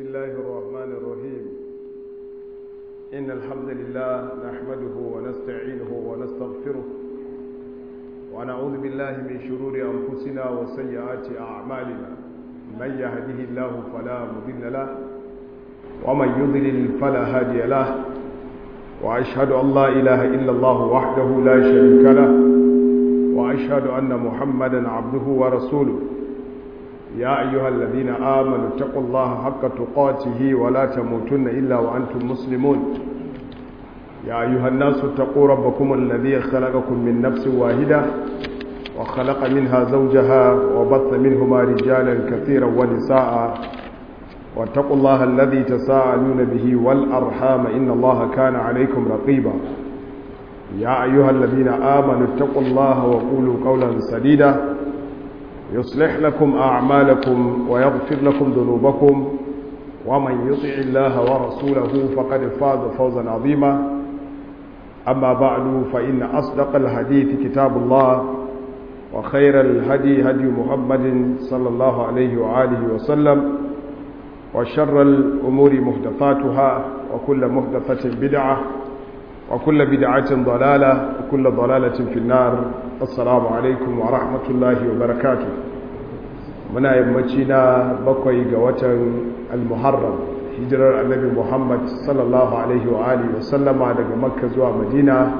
الله الرحمن الرحيم إن الحمد لله نحمده ونستعينه ونستغفره ونعوذ بالله من شرور أنفسنا وسيئات أعمالنا من يهده الله فلا مضل له ومن يضلل فلا هادي له وأشهد أن لا إله إلا الله وحده لا شريك له وأشهد أن محمدا عبده ورسوله يا أيها الذين آمنوا اتقوا الله حق تقاته ولا تموتن إلا وأنتم مسلمون يا أيها الناس اتقوا ربكم الذي خلقكم من نفس واحدة وخلق منها زوجها وبث منهما رجالا كثيرا ونساء واتقوا الله الذي تساءلون به والأرحام إن الله كان عليكم رقيبا يا أيها الذين آمنوا اتقوا الله وقولوا قولا سديدا يصلح لكم أعمالكم ويغفر لكم ذنوبكم ومن يطع الله ورسوله فقد فاز فوزا عظيما أما بعد فإن أصدق الحديث كتاب الله وخير الهدي هدي محمد صلى الله عليه وآله وسلم وشر الأمور محدثاتها وكل محدثة بدعة وكل بدعة ضلالة وكل ضلالة في النار السلام عليكم ورحمة الله وبركاته muna yammaci na bakwai ga watan al-muharram hijirar annabi muhammad sallallahu alaihi wa alihi wa sallama daga makka zuwa madina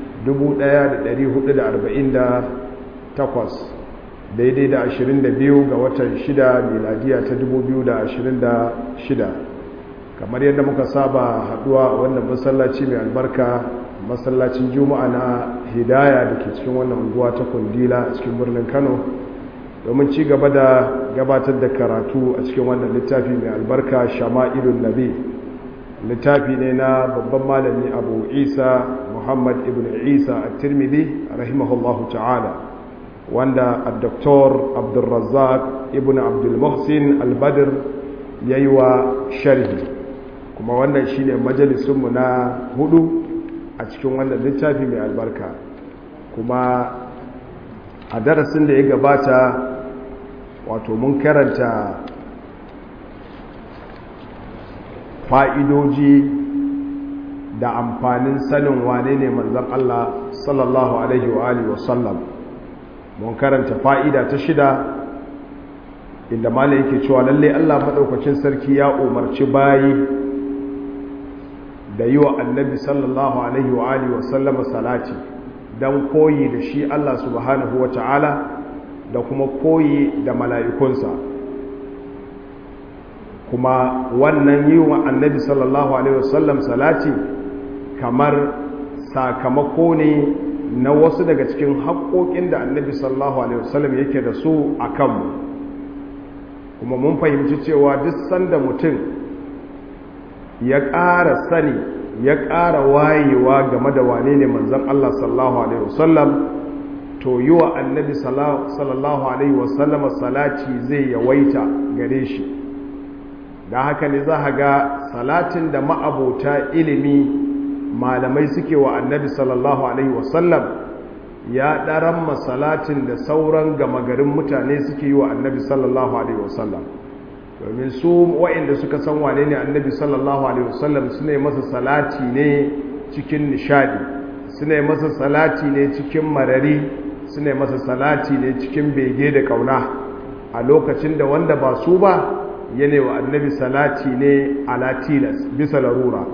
1448 daidai da 22 ga watan 6 miladiya ta 2026 kamar yadda muka saba haduwa wannan masallaci mai albarka masallacin juma'a na hidaya da ke cikin wannan unguwa ta kundila a cikin birnin kano domin ci gaba da gabatar da karatu a cikin wannan littafi mai albarka shama'ilun nabi littafi ne na babban malami abu isa muhammad ibn isa a tirmidhi rahimahullahu ta'ala wanda a doktor abdulrazzaq ibn abdulmuhsin albadir ya yi wa sharhi kuma wannan shine majalisunmu na hudu a cikin wannan littafi mai albarka kuma a darasin da ya gabata wato mun karanta fa'idoji da amfanin sanin wane ne manzan Allah sallallahu Alaihi wa Alihi wasallam mun karanta fa'ida ta shida inda mala yake cewa lalle Allah maɗaukacin sarki ya umarci bayi da yi wa annabi sallallahu Alaihi wa Alihi wasallama salati don koyi da shi Allah subhanahu wa ta'ala da kuma koyi da mala'ikunsa kuma wannan yi wa annabi sallallahu alaihi wasallam salati kamar sakamako ne na wasu daga cikin haƙoƙin da annabi sallallahu alaihi wasallam yake da su a kanmu kuma mun fahimci cewa duk sanda mutum ya ƙara sani ya ƙara wayewa game da wane ne manzan Allah sallallahu alaihi wasallam to yi wa annabi sallallahu alaihi wasallama salati zai yawaita gare shi da haka ne za ga salatin da ma'abota ilimi malamai suke wa annabi sallallahu alaihi wasallam ya ɗaran masalatin da sauran gama garin mutane suke yi wa annabi sallallahu alaihi wasallam domin su wa'inda suka san wane ne annabi sallallahu alaihi wasallam su ne masa salati ne cikin nishadi su ne masa salati ne cikin marari su ne masa salati ne cikin bege da kauna a lokacin da wanda ba su ba yana wa annabi salati ne ala tilas bisa larura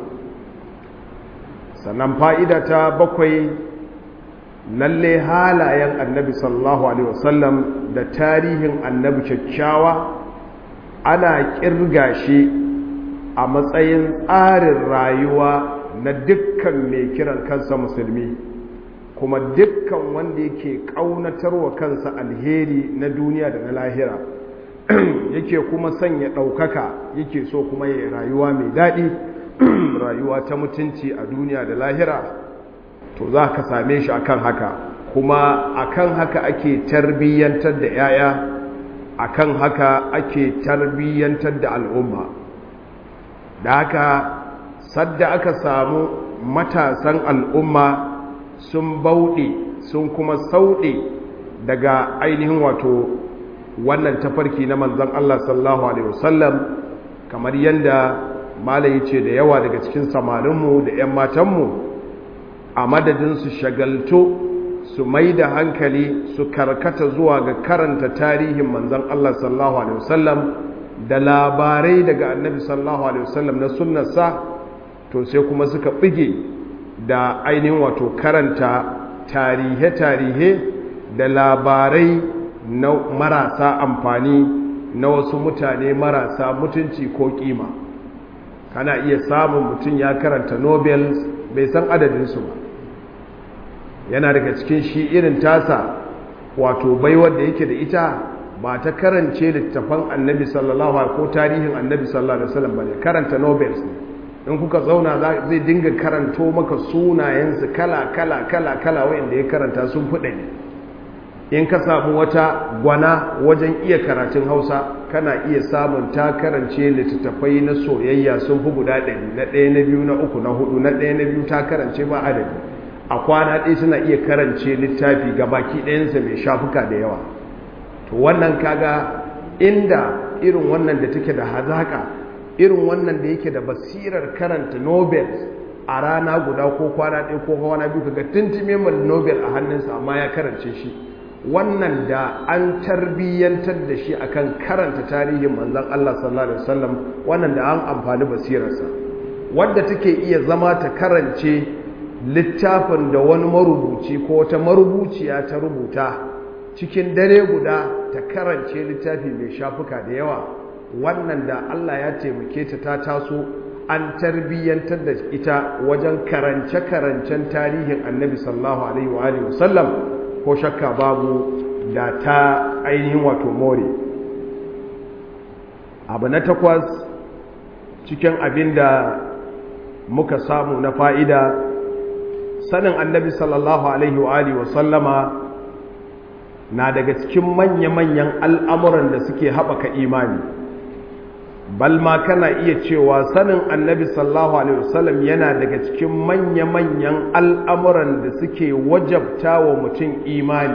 sannan fa'ida ta bakwai lalle halayen annabi sallallahu alaihi wasallam da tarihin annabi kyakkyawa ana kirga shi a matsayin tsarin rayuwa na dukkan mai kiran kansa musulmi kuma dukkan wanda yake ƙaunatarwa kansa alheri na duniya da na lahira yake kuma sanya ɗaukaka yake so kuma ya rayuwa mai daɗi rayuwa ta mutunci a duniya da lahira to za ka same shi akan haka kuma akan haka ake tarbiyyantar da 'ya'ya akan haka ake tarbiyyantar da al'umma da haka sadda aka samu matasan al'umma sun bauɗe sun kuma sauɗe daga ainihin wato wannan tafarki na manzan Allah sallallahu Alaihi wasallam kamar yadda malayi ce da yawa daga cikin samarinmu da 'yan matanmu a madadin su shagalto su mai da hankali su karkata zuwa ga karanta tarihin manzan Allah sallallahu Alaihi wasallam da labarai daga annabi sallallahu Alaihi wasallam na sunnarsa to sai kuma suka bige da ainihin wato karanta tarihe-tarihe da labarai na marasa amfani na wasu mutane marasa mutunci ko kima kana iya samun mutum ya karanta nobel bai san adadinsu ba yana daga cikin shi irin tasa wato baiwar da yake da ita ba ta karance littafan annabi sallallahu alaihi ko tarihin annabi sallallahu alaihi wasallam bane karanta nobels ne in kuka zauna zai dinga karanto maka sunayensu kala kala kala kala wanda ya karanta sun fuɗe in ka samu wata gwana wajen iya karatun hausa kana iya samun ta karance littattafai na soyayya sun fi guda ɗari na ɗaya na biyu na uku na hudu na ɗaya na biyu ta karance ba adadi a kwana ɗaya suna iya karance littafi ga baki ɗayansa mai shafuka da yawa to wannan kaga inda irin wannan da take da hazaka irin wannan da yake da basirar karanta nobel a rana guda ko kwana ɗaya ko kwana biyu kaga tuntube mai nobel a hannunsa amma ya karance shi wannan da an tarbiyyantar da shi akan karanta tarihin manzon Allah sallallahu alaihi wasallam wannan da an amfani basirarsa wadda take iya zama ta karance littafin da wani marubuci ko wata marubuciya ta rubuta cikin dare guda ta karance littafi mai shafuka da yawa wannan da Allah ya taimake ta ta taso an tarbiyyantar da ita wajen karance-karancen tarihin annabi sallallahu alaihi wa alihi wasallam ko shakka babu da ta ainihin wato more abu na takwas cikin abin da muka samu na fa'ida sanin annabi sallallahu alaihi wa alihi wasallama na daga cikin manya-manyan al'amuran da suke haɓaka imani balma kana iya cewa sanin annabi sallallahu alaihi wasallam yana daga cikin manya-manyan al'amuran da suke wajabta wa mutum imani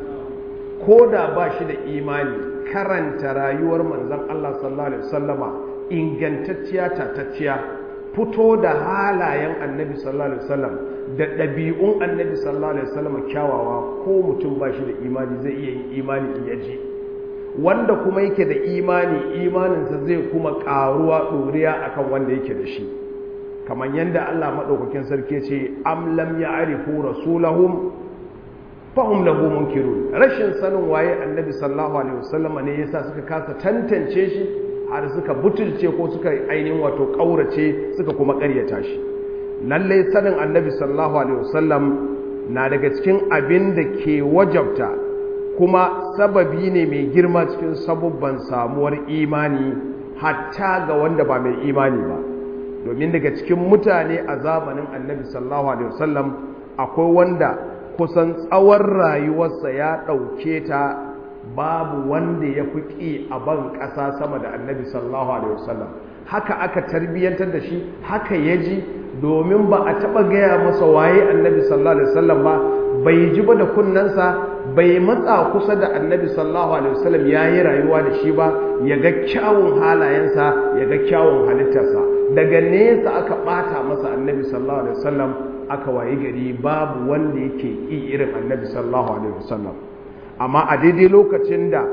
ko da ba shi da imani karanta rayuwar manzan Allah sallallahu alaihi wasallama ingantacciya tatacciya fito da halayen annabi sallallahu alaihi wasallam da ɗabi'un annabi sallallahu alaihi wasallam kyawawa ko mutum ba shi da imani zai iya yin imani in yaji wanda kuma yake da imani imaninsa zai kuma ƙaruwa ɗoriya akan wanda yake da shi kamar yadda Allah maɗaukakin sarki ce am lam ya'rifu rasulahum fahum lahu munkirun rashin sanin waye annabi sallallahu alaihi wasallam ne yasa suka kasa tantance shi har suka butulce ko suka ainihin wato ƙaurace suka kuma ƙaryata shi lallai sanin annabi sallallahu alaihi wasallam na daga cikin abin da ke wajabta kuma sababi ne mai girma cikin sabubban samuwar imani hatta ga wanda ba mai imani ba domin daga cikin mutane a zamanin annabi sallallahu alaihi wasallam akwai wanda kusan tsawon rayuwarsa ya ɗauke ta babu wanda ya fi ƙi a ban ƙasa sama da annabi sallallahu alaihi wasallam haka aka tarbiyyantar da shi haka ya ji domin ba a taɓa gaya masa waye annabi sallallahu alaihi wasallam ba bai ji ba da kunnensa bai matsa kusa da annabi sallallahu alaihi wasallam ya yi rayuwa da shi ba ya ga kyawun halayensa ya ga kyawun halittarsa daga nesa aka ɓata masa annabi sallallahu alaihi wasallam aka wayi gari babu wanda yake ƙi irin annabi sallallahu alaihi wasallam amma a daidai lokacin da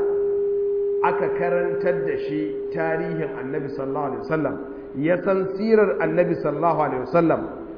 aka karantar da shi tarihin annabi sallallahu alaihi wasallam ya san sirar annabi sallallahu alaihi wasallam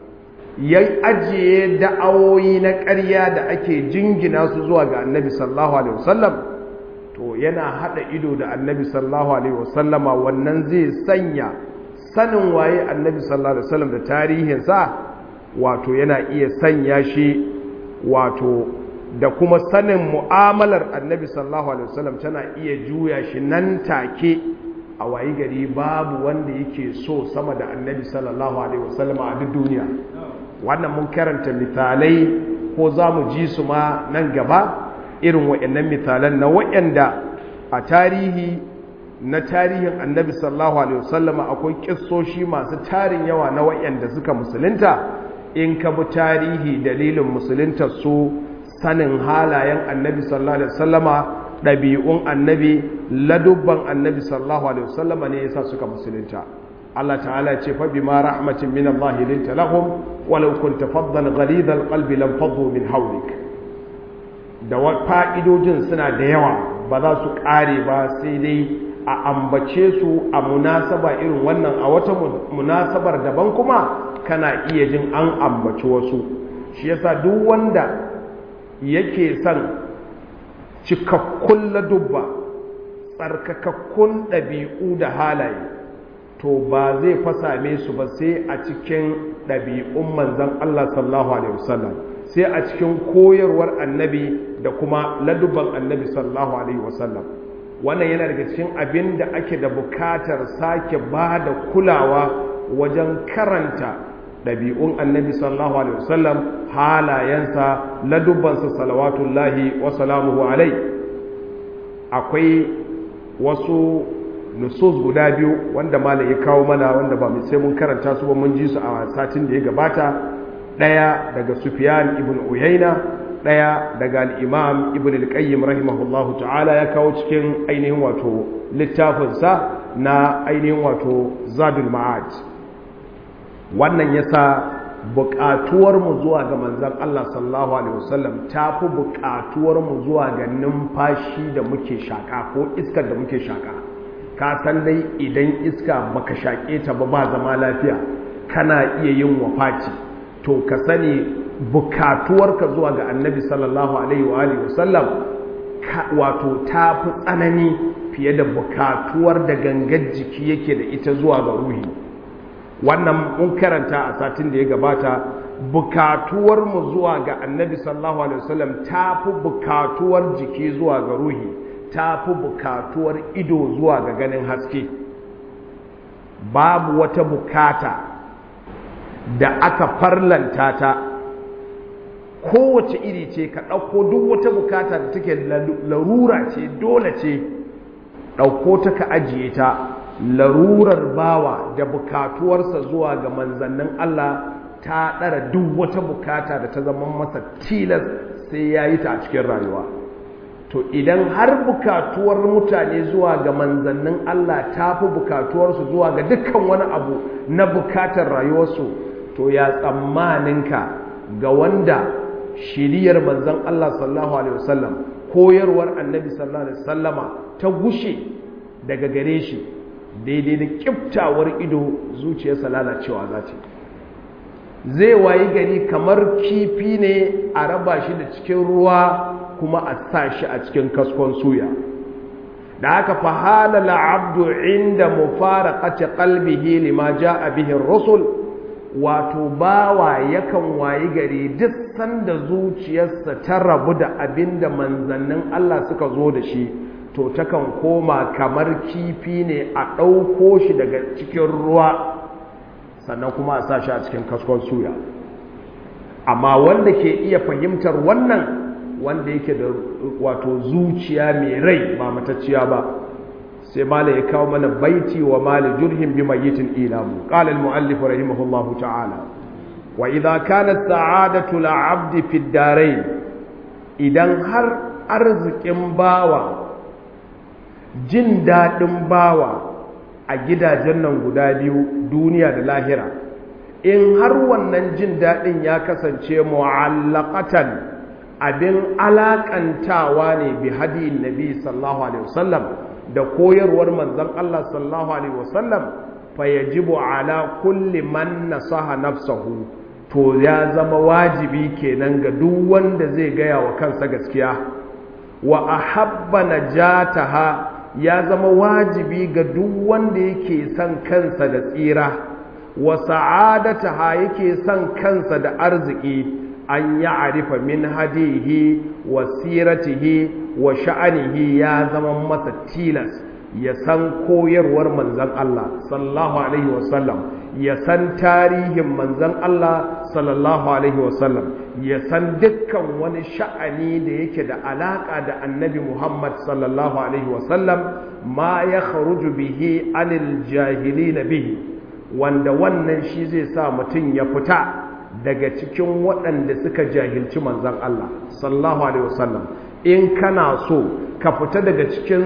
ya ajiye da'awoyi na ƙarya da ake jingina su zuwa ga annabi sallallahu alaihi wasallam to yana hada ido da annabi sallallahu alaihi wasallama wannan zai sanya sanin waye annabi sallallahu alaihi wasallam da tarihinsa wato yana iya sanya shi wato da kuma sanin mu'amalar annabi sallallahu alaihi wasallam tana iya juya shi nan take a wayi gari babu wanda yake so sama da annabi sallallahu alaihi wasallam a duk duniya wannan mun karanta misalai ko za mu ji su ma nan gaba irin waɗannan misalan na waɗanda a tarihi na tarihin annabi sallallahu alaihi wasallam akwai kissoshi masu tarin yawa na waɗanda suka musulunta in ka bi tarihi dalilin musuluntar su sanin halayen annabi sallallahu alaihi wasallama ɗabi'un annabi ladubban annabi sallallahu alaihi wasallam ne yasa suka musulunta Allah ta'ala ya ce fa bima rahmatin min Allah linta lahum walau kunta faddan ghalidhal qalbi lam faddu min hawlik da fa'idojin suna da yawa ba za su kare ba sai dai a ambace su a munasaba irin wannan a wata munasabar daban kuma kana iya jin an ambaci wasu shi yasa duk wanda yake son cikakkun ladubba tsarkakakkun ɗabi'u da halaye to ba zai fasame su ba sai a cikin ɗabi'un manzan Allah sallallahu Alaihi wasallam sai a cikin koyarwar annabi da kuma ladubban annabi sallallahu Alaihi wasallam wannan yana daga cikin abin da ake da bukatar sake ba da kulawa wajen karanta ɗabi'un annabi sallallahu alaihi wasallam halayensa ladubbansa salawatullahi wa salamuhu alai akwai wasu nusus guda biyu wanda malam ya kawo mana wanda ba sai mun karanta su ba mun ji su a satin da ya gabata ɗaya daga sufyan ibn uyayna ɗaya daga al'imam ibn al-qayyim rahimahullahu ta'ala ya kawo cikin ainihin wato littafinsa na ainihin wato zadul ma'ad wannan yasa buƙatuwarmu zuwa ga manzan Allah sallallahu alaihi wasallam ta fi buƙatuwarmu zuwa ga numfashi da muke shaƙa ko iskar da muke shaƙa ka san dai idan iska baka shaƙe ta ba ba zama lafiya kana iya yin wafaci to ka sani bukatuwarka zuwa ga annabi sallallahu alaihi wa alihi wasallam wato ta fi tsanani fiye da bukatuwar da gangar jiki yake da ita zuwa ga ruhi wannan mun karanta a satin da ya gabata bukatuwar mu zuwa ga annabi sallallahu alaihi wasallam ta fi bukatuwar jiki zuwa ga ruhi ta fi bukatuwar ido zuwa ga ganin haske babu wata bukata da aka farlanta ta kowace iri ce ka ɗauko duk wata bukata da take larura ce dole ce ɗauko ta ka ajiye ta larurar bawa da bukatuwarsa zuwa ga manzannin Allah ta ɗara duk wata bukata da ta zama masa tilas sai ya yi ta a cikin rayuwa to idan har bukatuwar mutane zuwa ga manzannin Allah ta fi bukatuwarsu zuwa ga dukkan wani abu na bukatar rayuwarsu to ya tsammaninka ga wanda shiriyar manzan Allah sallallahu alaihi wasallam koyarwar annabi sallallahu alaihi wasallama ta gushe daga gare shi daidai da kiftawar ido zuciyarsa lalacewa za ce zai wayi gari kamar kifi ne a raba shi da cikin ruwa kuma a sa shi a cikin kaskon suya da haka fahalal abdu inda mufaraqati qalbihi lima jaa bihi ar-rusul wato bawa yakan wayi gari duk sanda zuciyarsa ta rabu da abinda manzannin Allah suka zo da shi to takan koma kamar kifi ne a ɗauko shi daga cikin ruwa sannan kuma a sa shi a cikin kaskon suya amma wanda ke iya fahimtar wannan wanda yake da wato zuciya mai rai ba matacciya ba sai mala ya kawo mana baiti wa mali jurhin bi mayyitin ilamu qala al muallif rahimahullahu ta'ala wa idha kanat sa'adatu al 'abdi fi ad idan har arzikin bawa jin dadin bawa a gidajen nan guda biyu duniya da lahira in har wannan jin dadin ya kasance mu'allaqatan abin alakantawa ne bi hadiyin nabi sallallahu alaihi wasallam da koyarwar manzon Allah sallallahu alaihi wasallam fa yajibu ala kulli man nasaha nafsahu to ya zama wajibi kenan ga duk wanda zai gaya wa kansa gaskiya wa ahabba najataha ya zama wajibi ga duk wanda yake son kansa da tsira wa sa'adataha yake son kansa da arziki an ya arifa min hadihi wa siratihi wa sha'anihi ya zama masa tilas ya san koyarwar manzan Allah sallallahu alaihi wasallam ya san tarihin manzan Allah sallallahu alaihi wasallam ya san dukkan wani sha'ani da yake da alaka da annabi Muhammad sallallahu alaihi wasallam ma ya kharuju bihi anil jahilina bihi wanda wannan shi zai sa mutum ya fita daga cikin waɗanda suka jahilci manzan Allah sallallahu alaihi wasallam in kana so ka fita daga cikin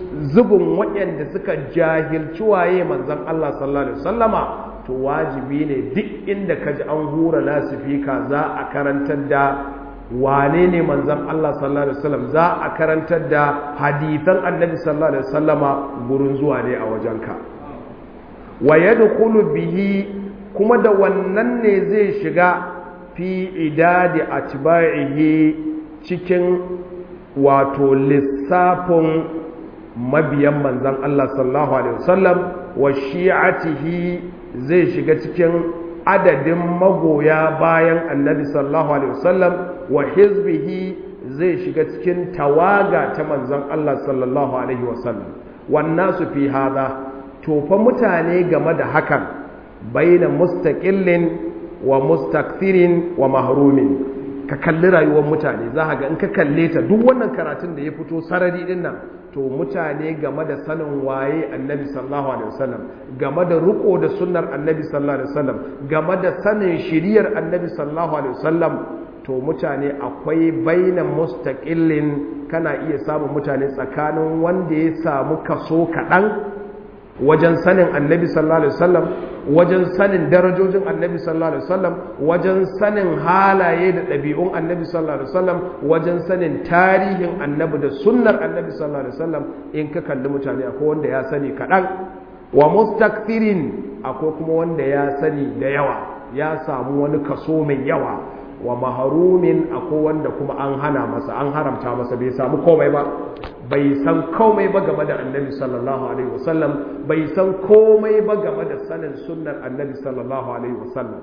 zubin waɗanda suka jahilci waye manzon Allah sallallahu alaihi wasallama to wajibi ne duk inda ka ji an hura lasifika za a karantar da wane ne manzon Allah sallallahu alaihi wasallam za a karantar da hadithan annabi sallallahu alaihi wasallama gurin zuwa ne a wajenka wa yadkhulu bihi kuma da wannan ne zai shiga fi idadi atba'ihi cikin wato lissafin mabiyan manzan Allah sallallahu alaihi wasallam wa shi'atihi zai shiga cikin adadin magoya bayan annabi sallallahu alaihi wasallam wa hizbihi zai shiga cikin tawaga ta manzan Allah sallallahu alaihi wasallam wannan su fi hada to fa mutane game da hakan baina mustaqillin wa mustakthirin wa mahrumin ka kalli rayuwar mutane za ga in ka kalle ta duk wannan karatun da ya fito sarari din nan to mutane game da sanin waye annabi sallallahu alaihi wasallam game da riko da sunnar annabi sallallahu alaihi wasallam game da sanin shiriyar annabi sallallahu alaihi wasallam to mutane akwai baina mustaqillin kana iya samun mutane tsakanin wanda ya samu kaso kaɗan wajen sanin annabi sallallahu alaihi wasallam wajen sanin darajojin annabi sallallahu alaihi wasallam wajen sanin halaye da ɗabi'un annabi sallallahu alaihi wasallam wajen sanin tarihin annabi da sunnar annabi sallallahu alaihi wasallam in ka kalli mutane akwai wanda ya sani kaɗan wa mustakfirin akwai kuma wanda ya sani da yawa ya samu wani kaso mai yawa wa maharumin akwai wanda kuma an hana masa an haramta masa bai samu komai ba bai san komai ba game da annabi sallallahu alaihi wasallam bai san komai ba game da sanin sunnar annabi sallallahu alaihi wasallam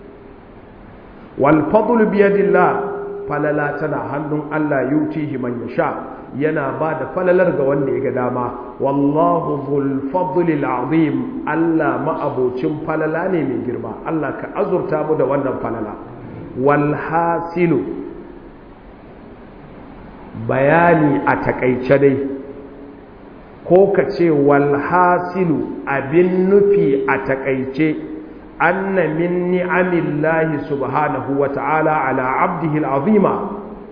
wal fadl bi yadillah falala tana hannun Allah yutihi man yasha yana ba da falalar ga wanda ya ga dama wallahu dhul fadlil azim Allah ma'abocin falala ne mai girma Allah ka azurta mu da wannan falala wal hasilu bayani a takaice dai ko ka ce walhasilu abin nufi a takaice anna min ni'amillahi subhanahu wa ta'ala ala abdihi al'azima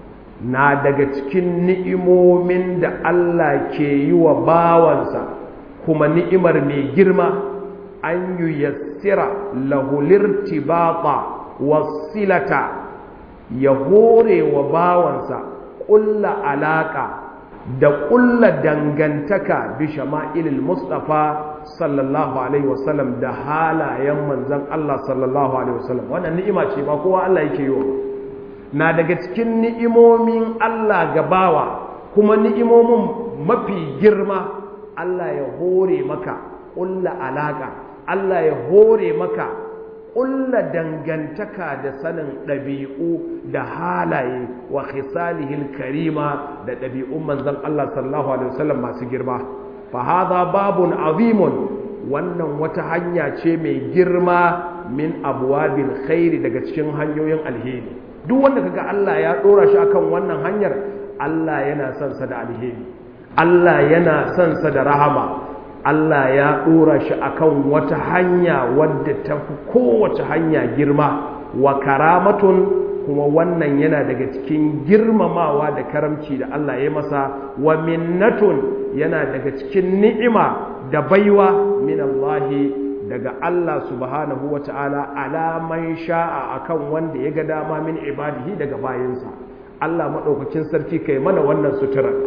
na daga cikin ni'imomin da Allah ke yi wa bawansa kuma ni'imar mai girma an yi yassira lahulirtibata wasilata ya hore wa bawansa ƙulla alaƙa da ƙulla dangantaka bi shama'ilil mustafa sallallahu alaihi wasallam da halayen manzan Allah sallallahu alaihi wasallam wannan ni'ima ce ba kowa Allah yake yi na daga cikin ni'imomin Allah gabawa kuma ni'imomin mafi girma Allah ya hore maka ƙulla alaƙa Allah ya hore maka ƙulla dangantaka da sanin ɗabi'u da halaye wa khisalihil karima da ɗabi'un manzan Allah sallallahu alaihi wasallam masu girma fa hadha babun azimun wannan wata hanya ce mai girma min abwabil khairi daga cikin hanyoyin alheri duk wanda kaga Allah ya dora shi akan wannan hanyar Allah yana son sa da alheri Allah yana son sa da rahama Allah ya ɗora shi akan wata hanya wadda ta fi kowace hanya girma wa karamatun kuma wannan yana daga cikin girmamawa da karamci da Allah ya masa wa minnatun yana daga cikin ni'ima da baiwa min Allahi daga Allah subhanahu wa ta'ala alaman sha'a akan wanda ya ga dama min ibadihi daga bayansa Allah maɗaukakin sarki kai mana wannan suturar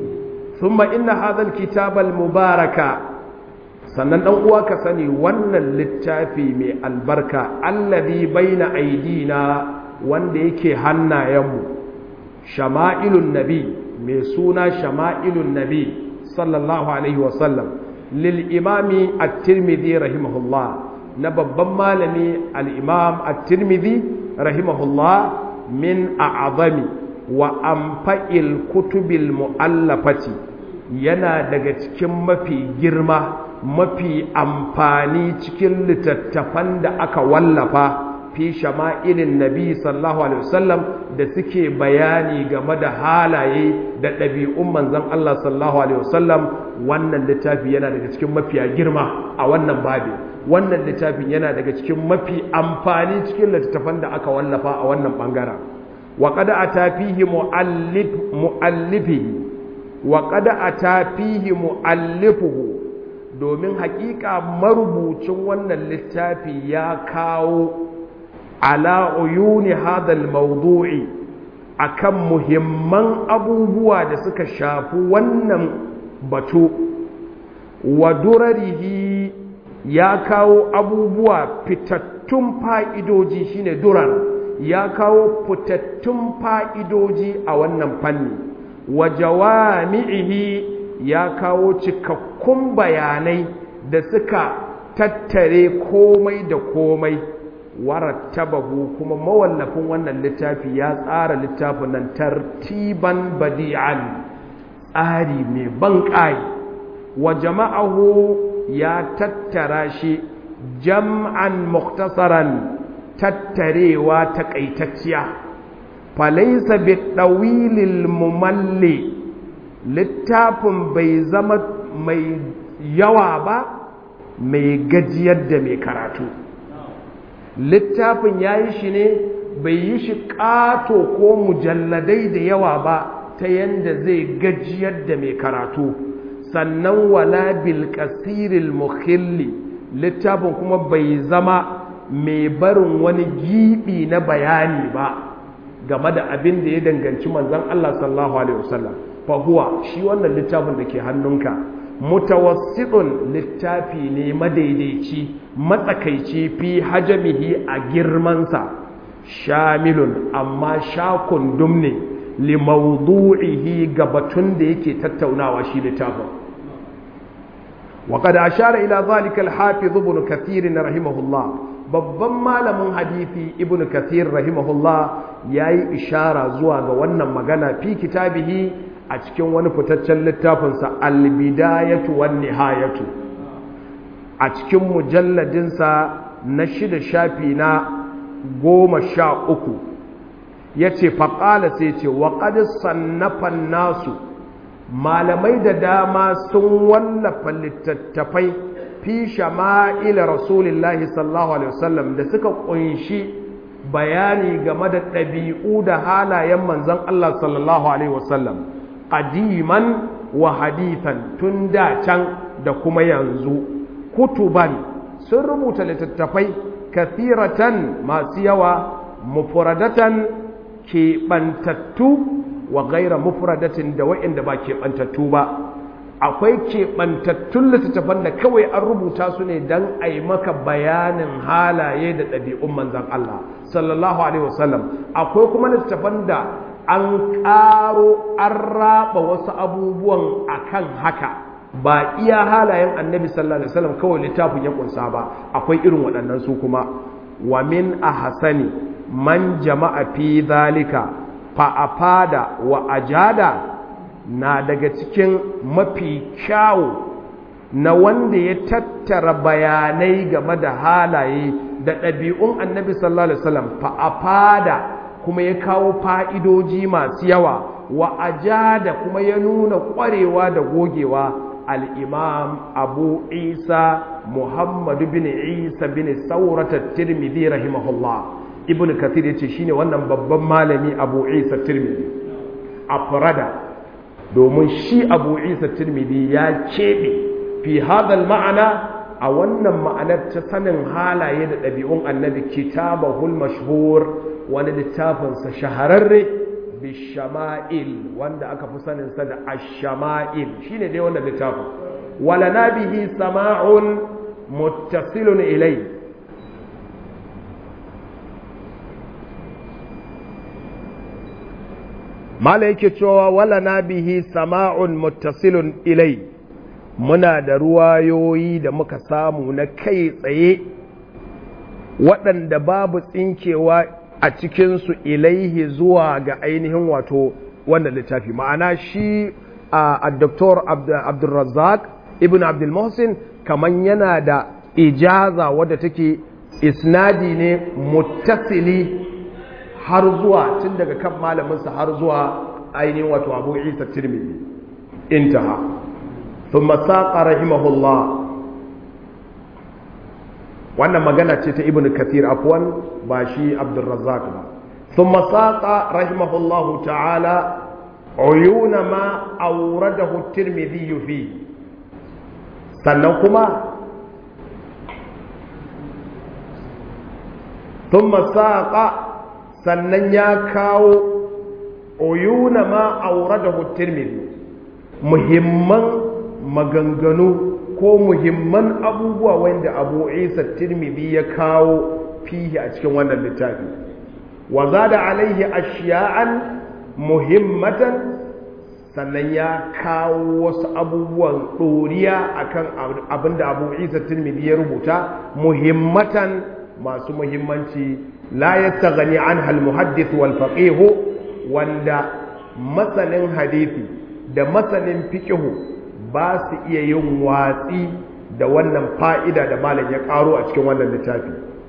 ثم إن هذا الكتاب المبارك sannan dan uwa ka sani wannan littafi mai albarka allazi baina aidina wanda yake hannayenmu shama'ilun nabi mai suna shama'ilun nabi sallallahu alaihi wasallam lil imami at-tirmidhi rahimahullah na babban malami al-imam at-tirmidhi rahimahullah min a'zami wa amfa'il kutubil mu'allafati yana daga cikin mafi girma mafi amfani cikin littattafan da aka wallafa fi shama'ilin nabi sallallahu alaihi wasallam da suke bayani game da halaye da ɗabi'un manzon Allah sallallahu alaihi wasallam wannan littafi yana daga cikin mafiya girma a wannan babi wannan littafin yana daga cikin mafi amfani cikin littattafan da aka wallafa a wannan bangaren wa qad ata fihi muallif muallifihi wa qad ata fihi muallifuhu domin hakika marubucin wannan littafi ya kawo ala uyuni hadal mawdu'i akan muhimman abubuwa da suka shafi wannan batu wa durarihi ya kawo abubuwa fitattun fa'idoji shine durar ya kawo fitattun fa'idoji a wannan fanni wa jawami'ihi ya kawo cikakkun bayanai da suka tattare komai da komai warattabahu kuma mawallafin wannan littafi ya tsara littafin nan tartiban badi'an tsari mai ban ƙai wa jama'ahu ya tattara shi jam'an muktasaran tattarewa taƙaitacciya falaisa bi ɗawilil mumalli littafin bai zama mai yawa ba mai gajiyar da mai karatu littafin ya yi shi ne bai yi shi ƙato ko mujalladai da yawa ba ta yadda zai gajiyar da mai karatu sannan wala bil kasiril mukhilli littafin kuma bai zama mai barin wani gibi na bayani ba game da abin da ya danganci manzon Allah sallallahu alaihi wasallam fa huwa shi wannan littafin da ke hannunka mutawassitun littafi ne madaidaici matsakaici fi hajamihi a girmansa shamilun amma shakun dumne li mawdu'ihi ga batun da yake tattaunawa shi littafin وقد أشار إلى ذلك الحافظ ابن كثير رحمه الله babban malamin hadisi ibn kathir rahimahullah ya yi ishara zuwa ga wannan magana fi kitabihi a cikin wani fitaccen littafinsa albidayatu wan nihayatu a cikin mujalladinsa na shida shafi na goma sha uku ya ce faƙala sai ce wa sannafan nasu malamai da dama sun wallafa littattafai fi shama'il rasulillahi sallallahu alaihi wasallam da suka kunshi bayani game da ɗabi'u da halayen manzon Allah sallallahu alaihi wasallam qadiman wa hadithan tun da can da kuma yanzu kutuban sun rubuta littattafai kathiratan masu yawa mufradatan keɓantattu wa gaira mufradatin da wa'inda ba keɓantattu ba akwai keɓantattun littattafan da kawai an rubuta su ne don a yi maka bayanin halaye da ɗabi'un manzan Allah sallallahu alaihi wasallam akwai kuma littattafan da an ƙaro an raba wasu abubuwan akan haka ba iya halayen annabi sallallahu alaihi wasallam kawai littafin ya kunsa ba akwai irin waɗannan su kuma wa min ahsani man jama'a fi zalika fa'afada wa ajada na daga cikin mafi kyawu na wanda ya tattara bayanai game da halaye da ɗabi'un annabi sallallahu alaihi wasallam fa'afada kuma ya kawo fa'idoji masu yawa wa ajada kuma ya nuna ƙwarewa da gogewa al'imam abu isa muhammadu bin isa bin sauratar tirmidhi rahimahullah ibn kathir yace shine wannan babban malami abu isa tirmidhi afrada domin shi abu isa tirmidhi ya keɓe fi hadal ma'ana a wannan ma'anar ta sanin halaye da ɗabi'un annabi kitabahul mashhur wani littafinsa shahararre bishama'il wanda aka fi saninsa da ashama'il shine dai wannan littafin wala nabihi sama'un muttasilun ilai mala yake cewa wala na bihi sama'un muttasilun ilai muna da ruwayoyi da muka samu na kai tsaye waɗanda babu tsinkewa a cikinsu ilaihi zuwa ga ainihin wato wannan littafi ma'ana shi a Dr. abdulrazak ibn abdulmohsin kamar yana da ijaza wadda take isnadi ne muttasili har zuwa tun daga kan malaminsa har zuwa ainihin wato abu isa tirmidhi intaha thumma saqa rahimahullah wannan magana ce ta ibnu kathir afwan ba shi abdurrazzaq ba thumma saqa rahimahullahu ta'ala uyuna ma awradahu tirmidhi fi sannan kuma thumma saqa sannan ya kawo uyuna ma awradahu tirmidhi muhimman maganganu ko muhimman abubuwa wanda abu isa tirmidhi ya kawo fihi a cikin wannan littafi wa zada alaihi ashiya'an muhimmatan sannan ya kawo wasu abubuwan ɗoriya akan abinda abu isa tirmidhi ya rubuta muhimmatan masu muhimmanci la yastaghni anha al-muhaddith wal faqih wanda masanin hadisi da masanin fiqhu ba su iya yin watsi da wannan fa'ida da malam ya karo a cikin wannan littafi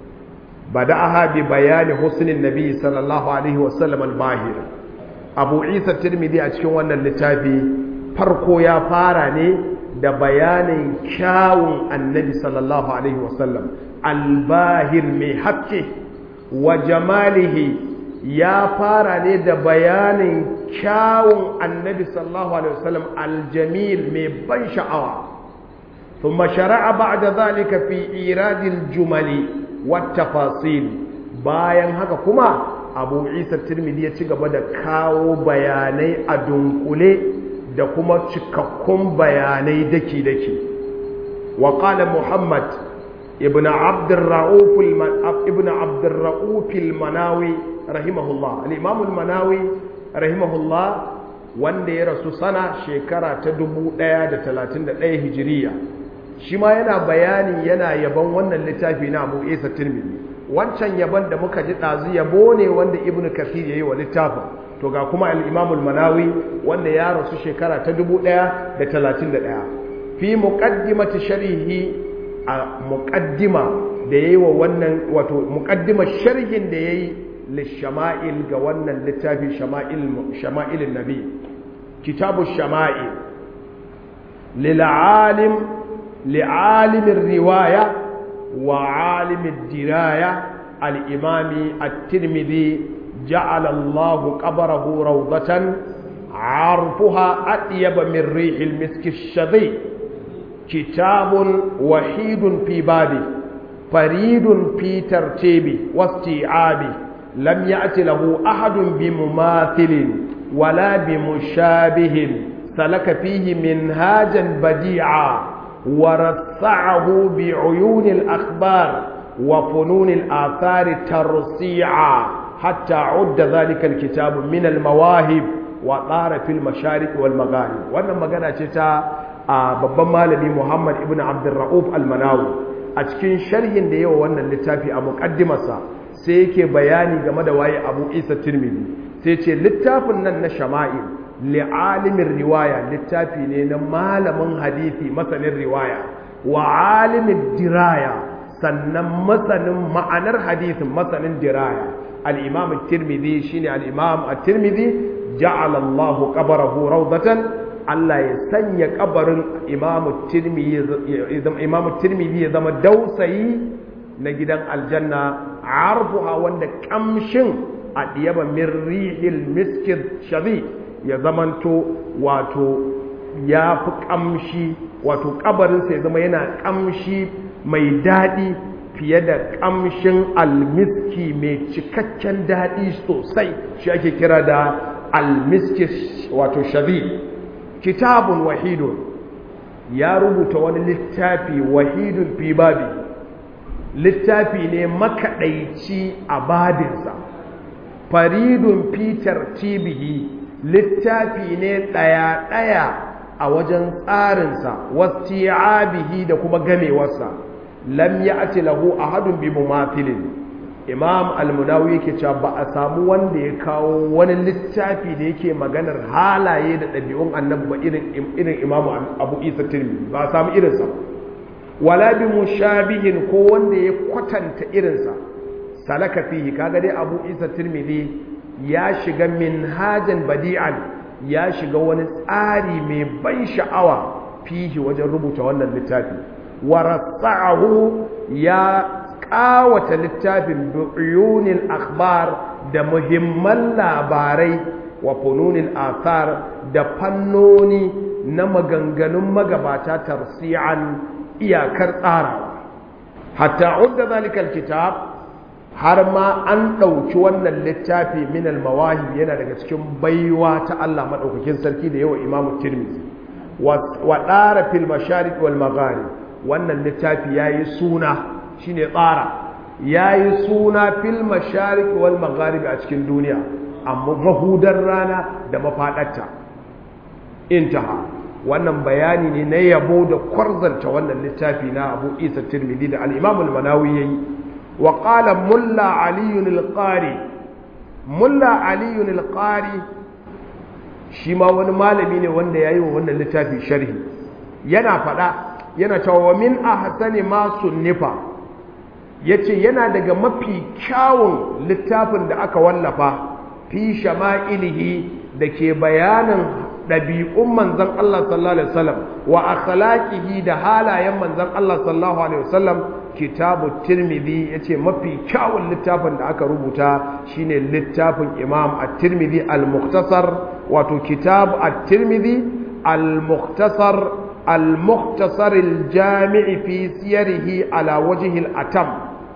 بدأها ببيان حسن النبي صلى الله عليه وسلم الباهر أبو عيسى الترمذي أتشكي وانا اللتافي فرقو يا فاراني da bayanin kyawun annabi sallallahu alaihi wasallam albahir mai haske wa jamalihi ya fara ne da bayanin kyawun annabi sallallahu alaihi wasallam aljamil mai ban sha'awa ثم شرع بعد ذلك في إيراد الجمل wattafasil bayan haka kuma abu isa tirmidhi ya ci gaba da kawo bayanai a dunkule da kuma cikakkun bayanai daki-daki wa qala muhammad ibn abdurra'uf ibn abdurra'uf al-manawi rahimahullah al-imam al-manawi rahimahullah wanda ya rasu sana shekara ta 1131 hijiriya shi ma yana bayani yana yaban wannan littafi na abu isa tirmidhi wancan yaban da muka ji ɗazu yabo ne wanda ibnu kasir ya yi wa littafin to ga kuma al'imamul manawi wanda ya rasu shekara ta 1131 fi muqaddimati sharhi a muqaddima da yayi wa wannan wato muqaddima sharhin da yayi lishama'il ga wannan littafi shama'il shama'ilin nabi kitabu shama'il lil alim لعالم الرواية وعالم الدراية الإمام الترمذي جعل الله قبره روضة عرفها أطيب من ريح المسك الشذي كتاب وحيد في بابه فريد في ترتيبه واستيعابه لم يأت له أحد بمماثل ولا بمشابه سلك فيه منهاجا بديعا ورصعه بعيون الأخبار وفنون الآثار ترصيعا حتى عد ذلك الكتاب من المواهب وطار في المشارق والمغارب وانا مغانا تتا babban malami Muhammad ibn Abdurrauf al-Manawi a cikin sharhin da yawa wannan littafi a muqaddimarsa sai yake bayani game da waye Abu Isa Tirmidhi sai ce littafin nan na Shama'il li'alimin riwaya littafi ne na malamin hadisi masanin riwaya wa alimin diraya sannan masanin ma'anar hadisin masanin diraya al-imam at-tirmidhi shine al-imam at-tirmidhi ja'ala Allahu qabrahu rawdatan Allah ya sanya kabarin imam at-tirmidhi imam at-tirmidhi ya zama dausayi na gidan aljanna arfuha wanda kamshin a diyaba min rihil miskid shabi ya zamanto wato ya fi ƙamshi wato ƙabarinsa ya zama yana ƙamshi mai daɗi fiye da ƙamshin almiski mai cikakken daɗi sosai shi ake kira da almiski wato shabi kitabun wahidun ya rubuta wani littafi wahidun fi babi littafi ne makaɗaici a babinsa faridun fitar tibihi littafi ne ɗaya-ɗaya a wajen tsarinsa wasti'abihi da kuma gamewarsa lam ya'ti lahu ahadun bi mumathilin imam al-munawi yake cewa ba a samu wanda ya kawo wani littafi da yake maganar halaye da ɗabi'un annabi ba irin irin imam abu isa tirmidhi ba a samu irinsa wala bi mushabihin ko wanda ya kwatanta irinsa salaka fihi kaga dai abu isa tirmidhi ya shiga minhajan badi'an ya shiga wani tsari mai ban sha'awa fihi wajen rubuta wannan littafi warasa'ahu ya kawata littafin bi'uyunil akhbar da muhimman labarai wa fununil athar da fannoni na maganganun magabata tarsi'an iyakar tsarawa hatta udda zalikal kitab har ma an ɗauki wannan littafi min al-mawahib yana daga cikin baiwa ta Allah madaukakin sarki da yawa Imam Tirmidhi wa dara fil masharik wal magharib wannan littafi yayi suna shine tsara yayi suna fil masharik wal magharib a cikin duniya amma mahudar rana da mafadarta intaha wannan bayani ne na yabo da kwarzanta wannan littafi na Abu Isa Tirmidhi da al-Imam al-Manawi yayi wa qala mulla Ali al-Qari mulla Ali al-Qari shi ma wani malami ne wanda yayi wa wannan littafi sharhi yana fada yana cewa wa min ahsani ma sunnifa yace yana daga mafi kyawun littafin da aka wallafa fi shama'ilihi da ke bayanin ɗabi'un manzan Allah sallallahu Alaihi wasallam wa akhlaqihi da halayen manzan Allah sallallahu Alaihi wasallam kitabu tirmidhi ya ce mafi kyawun littafin da aka rubuta shine littafin imam at-tirmidhi al-mukhtasar wato kitab at-tirmidhi al-mukhtasar al-mukhtasar al-jami'i fi siyarihi ala wajhi al-atam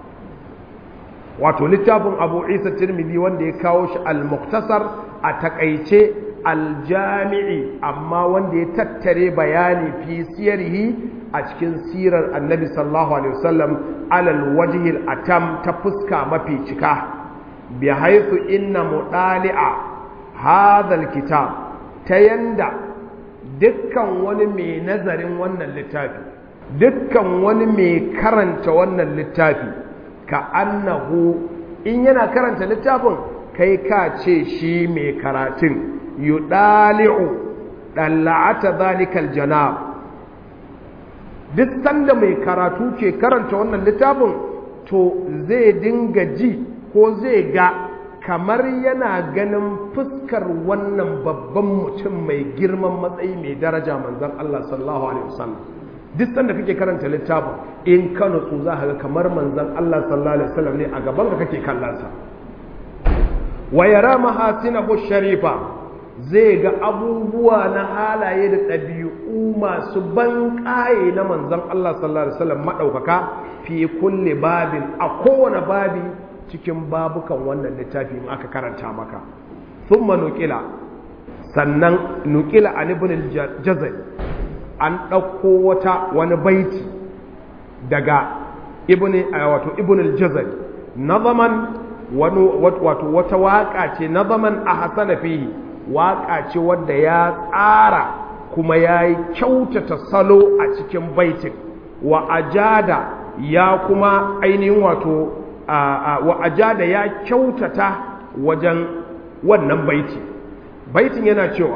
wato littafin abu isa tirmidhi wanda ya kawo shi al-mukhtasar a takaice aljami'i amma wanda ya tattare bayani fi siyarihi a cikin sirar annabi sallallahu alaihi wasallam alal wajhil atam ta fuska mafi cika bi haythu inna mudali'a hadha kitab ta yanda dukkan wani mai nazarin wannan littafi dukkan wani mai karanta wannan littafi ka annahu in yana karanta littafin kai ka ce shi mai karatun yudali'u dalla'ata zalikal janab duk sanda mai karatu ke karanta wannan littafin to zai dinga ji ko zai ga kamar yana ganin fuskar wannan babban mutum mai girman matsayi mai daraja manzon Allah sallallahu alaihi wasallam duk sanda kake karanta littafin in ka nutsu za ka ga kamar manzon Allah sallallahu alaihi wasallam ne a gaban ka kake kallon sa wa yara mahasinahu sharifa zai ga abubuwa na halaye da ɗabi'u masu ban ƙaye na manzon Allah sallallahu alaihi wasallam madaukaka fi kulli babin a kowane babi cikin babukan wannan littafi in aka karanta maka thumma nuqila sannan nuqila an ibn al-jazari an ɗauko wata wani baiti daga ibn wato ibn al-jazari nazaman wato wata waƙa ce nazaman a hasana fihi waƙa ce wadda ya tsara kuma ya yi kyautata salo a cikin baitin wa ajada ya kuma ainihin wato wa ajada ya kyautata wajen wannan baiti baitin yana cewa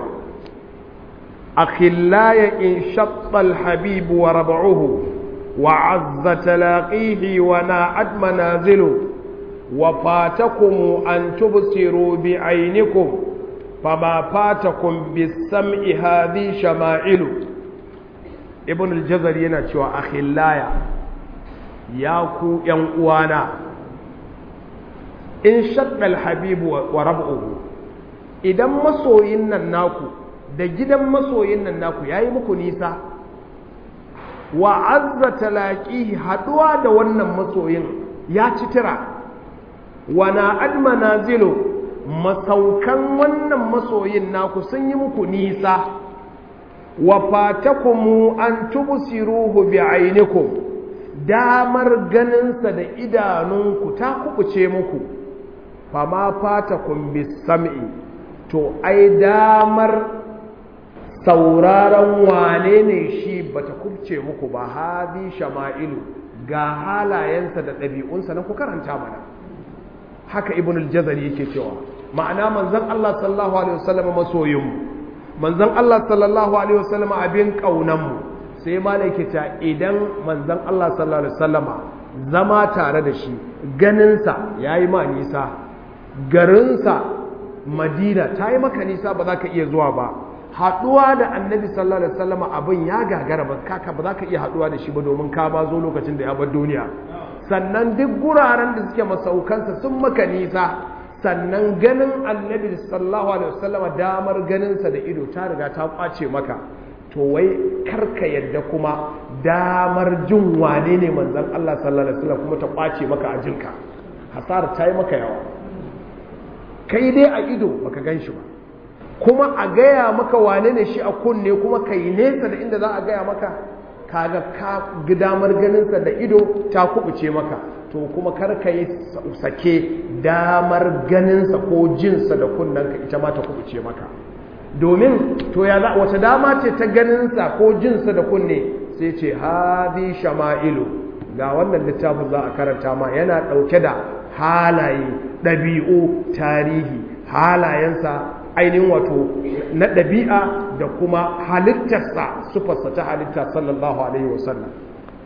akhillaya in shatta alhabib wa rab'uhu wa azza talaqihi wa na'ad manazilu wa fatakum an tubsiru bi aynikum فما فاتكم بالسمع هذه شمائل ابن الجزر yana cewa akhillaya ya ku yan uwana in shadda alhabib wa rab'uhu idan masoyin nan naku da gidan masoyin nan naku yayi muku nisa wa azza talaqihi haduwa da wannan masoyin ya ci tira wa na admanazilu masaukan wannan masoyin naku sun yi muku nisa wa fatakumu an tubsiruhu bi ainikum damar ganinsa da idanunku ta kubuce muku fama fatakum bis sam'i to ai damar sauraron wane ne shi bata kubce muku ba hadi shama'ilu ga halayensa da ɗabi'unsa na ku karanta mana haka ibn al-jazari yake cewa ma'ana manzon Allah sallallahu alaihi wasallam masoyinmu manzon Allah sallallahu alaihi wasallam abin kaunanmu sai malai ta idan manzon Allah sallallahu alaihi wasallama zama tare da shi ganinsa yayi ma nisa garinsa madina ta yi maka nisa ba za ka iya zuwa ba haɗuwa da annabi sallallahu alaihi wasallama abin ya gagara ba kaka ba za ka iya haɗuwa da shi ba domin ka ma zo lokacin da ya bar duniya sannan duk guraren da suke masaukansa sun maka nisa sannan ganin annabi sallallahu alaihi wasallama damar ganinsa da ido ta riga ta kwace maka to wai karka yadda kuma damar jin wane ne manzon Allah sallallahu alaihi wasallam kuma ta kwace maka a jinka hasara ta yi maka yawa kai dai a ido baka gan shi ba kuma a gaya maka wane ne shi a kunne kuma ka yi nesa da inda za a gaya maka kaga ka damar ganinsa da ido ta kubuce maka to kuma karka yi sake damar ganinsa ko jinsa da kunnanka ita ma ta kubuce maka domin to ya za wace dama ce ta ganinsa ko jinsa da kunne sai ce hadi shama'ilu ga wannan littafin za a karanta ma yana ɗauke da halaye ɗabi'u tarihi halayensa ainihin wato na ɗabi'a da kuma halittarsa sufarsa ta halitta sallallahu alaihi wasallam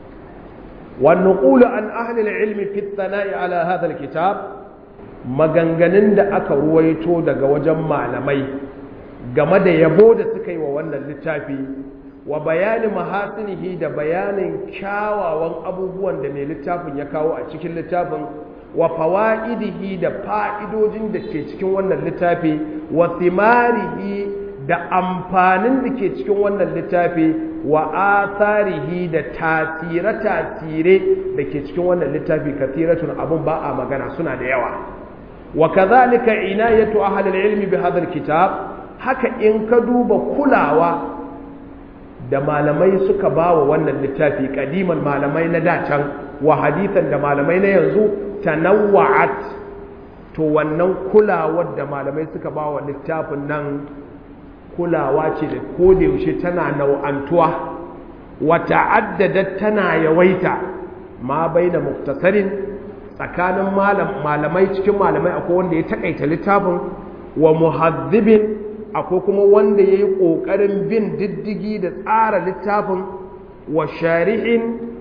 والنقول عن أهل العلم في الثناء على هذا الكتاب maganganun da aka ruwaito daga wajen malamai game da yabo da suka yi wa wannan littafi wa bayani mahasinihi da bayanin kyawawan abubuwan da mai littafin ya kawo a cikin littafin wa fawa'idihi da fa'idojin da ke cikin wannan littafi wa thimarihi da amfanin da ke cikin wannan littafi wa atharihi da tasire-tasire da ke cikin wannan littafi kathiratun abun ba a magana suna da yawa wa kadhalika inayatu ahli al-ilmi bi hadha al-kitab haka in ka duba kulawa da malamai suka bawa wannan littafi kadiman malamai na dacan wa hadithan da malamai na yanzu tanawwa'at to wannan kulawar da malamai suka bawa littafin nan kulawa ce da kodayaushe tana nau'antuwa wata addadat tana yawaita ma bai da muktasarin tsakanin malamai cikin malamai akwai wanda ya takaita littafin wa muhazzibin akwai kuma wanda ya yi ƙoƙarin bin diddigi da tsara littafin wa shari'in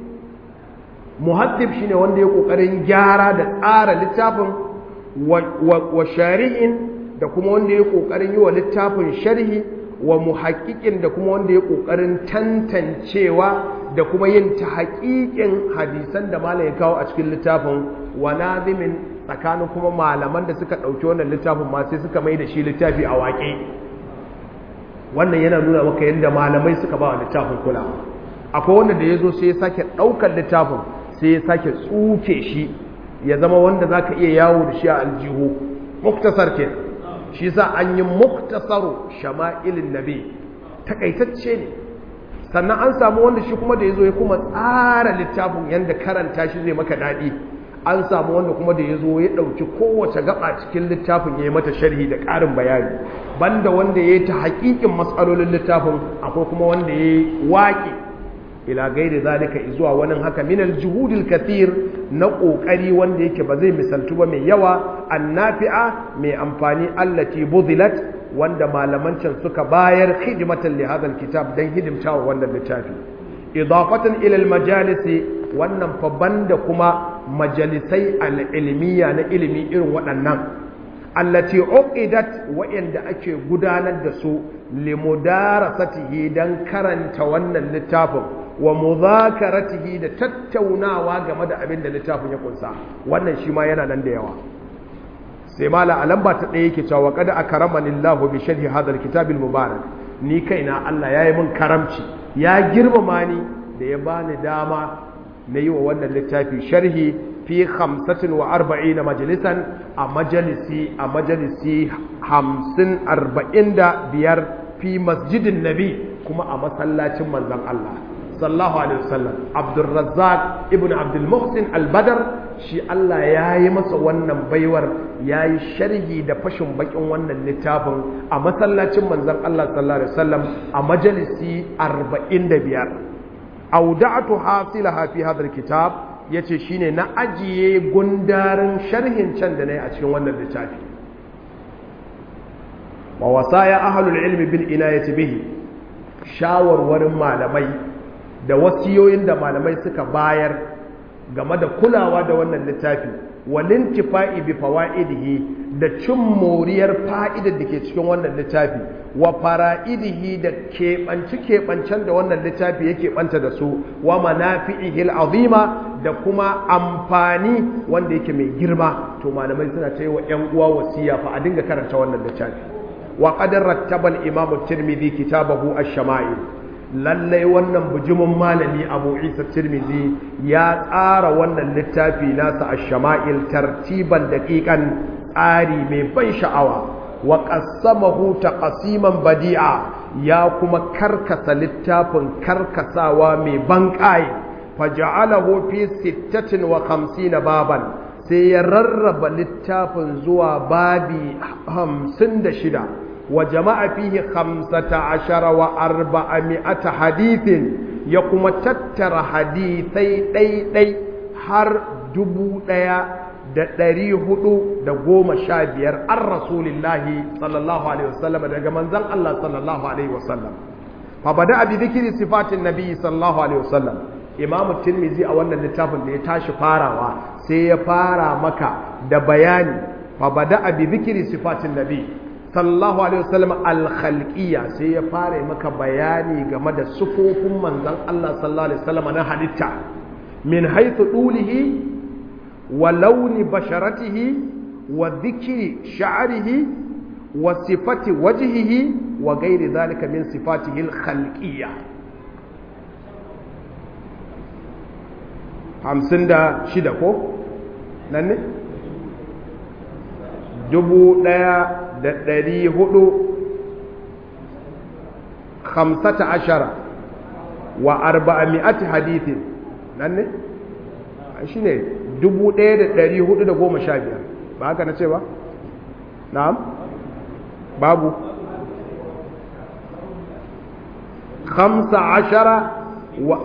muhazzib shine wanda ya ƙoƙarin gyara da tsara littafin wa shari'in da kuma wanda ya ƙoƙarin yi wa littafin sharhi wa muhaƙiƙin da kuma wanda ya ƙoƙarin tantancewa da kuma yin ta haƙiƙin hadisan da malam ya kawo a cikin littafin wa nazimin tsakanin kuma malaman da suka ɗauki wannan littafin ma sai suka mai da shi littafi a waƙe wannan yana nuna maka yadda malamai suka ba wa littafin kulawa akwai wanda da ya zo sai ya sake ɗaukar littafin sai ya sake tsuke shi ya zama wanda za ka iya yawo da shi a aljihu muktasar ke shi sa an yi muktasaru shama'ilin nabi takaitacce ne sannan an samu wanda shi kuma da ya zo ya kuma tsara littafin yadda karanta shi zai maka daɗi an samu wanda kuma da ya zo ya ɗauki kowace gaba cikin littafin ya yi mata sharhi da ƙarin bayani banda wanda ya yi ta haƙiƙin matsalolin littafin akwai kuma wanda ya yi waƙi ila gairi zalika zuwa wani haka minal juhudil kathir na kokari wanda yake ba zai misaltu ba mai yawa annafi'a mai amfani allati budilat wanda malaman can suka bayar khidmatan li hadha alkitab dan hidimtawa wannan littafi idafatan ila almajalisi wannan fa banda kuma majalisai alilmiya na ilimi irin waɗannan allati uqidat wa'anda ake gudanar da su limudarasatihi dan karanta wannan littafin wa muzakaratihi da tattaunawa game da abin da littafin ya kunsa wannan shi ma yana nan da yawa sai mala a lamba ta ɗaya yake cewa kada akramani Allah bi sharhi hadha alkitab almubarak ni kaina Allah yayi min karamci ya girmama ni da ya bani dama na yi wa wannan littafi sharhi fi 45 majalisan a majalisi a majalisi 50 45 fi masjidin nabi kuma a masallacin manzon Allah sallallahu alaihi wasallam abdurrazzaq ibn abdul muhsin al-badr shi Allah ya yi masa wannan baiwar ya yi sharhi da fashin bakin wannan littafin a masallacin manzon Allah sallallahu alaihi wasallam a majalisi 45 auda'atu hasilaha fi hadha kitab yace shine na ajiye gundarin sharhin can da nayi a cikin wannan littafi wa wasaya ahlul ilmi bil inayati bihi shawarwarin malamai da wasiyoyin da malamai suka bayar game da kulawa da wannan littafi walintifa'i bi fawaidihi da cin moriyar fa'idar da ke cikin wannan littafi wa fara'idihi da keɓanci keɓancen da wannan littafi yake ɓanta da su wa manafi'ihil azima da kuma amfani wanda yake mai girma to malamai suna ta yi wa ‘yan uwa wasiya fa a dinga karanta wannan littafi wa qadar rattaba al-imam at-tirmidhi kitabahu ash-shama'il lallai wannan bujumin malami abu isa tirmidhi ya tsara wannan littafi nasa ash-shama'il tartiban daqiqan tsari mai ban sha'awa wa qassamahu taqsiman badi'a ya kuma karkasa littafin karkasawa mai ban kai faja'alahu fi 56 baban sai ya rarraba littafin zuwa babi 56 وجمع فيه خمسة عشر وأربعمائة حديث يقوم تتر حديثي دي دي har dubu ɗaya da ɗari hudu da goma sha biyar an rasulillahi sallallahu alaihi wasallam daga manzan Allah sallallahu alaihi wasallam fa bada abi zikiri sifatin nabi sallallahu alaihi wasallam imamu tirmizi a wannan littafin da ya tashi farawa sai ya fara maka da bayani fa bada abi zikiri sifatin nabi sallallahu alaihi wasallam al-khalqiyya sai ya fara maka bayani game da sufofin manzon Allah sallallahu alaihi wasallam na halitta min haythu dulihi wa launi basharatihi wa dhikri sha'rihi wa sifati wajhihi wa ghairi dhalika min sifatihi al-khalqiyya 56 ko nan ne dubu ɗaya da ɗari hudu hamsata ashara wa arba'a mi'ati hadithin nan ne shi ne dubu ɗaya da ɗari hudu da goma sha biyar ba haka na ce ba? na'am babu hamsa ashara wa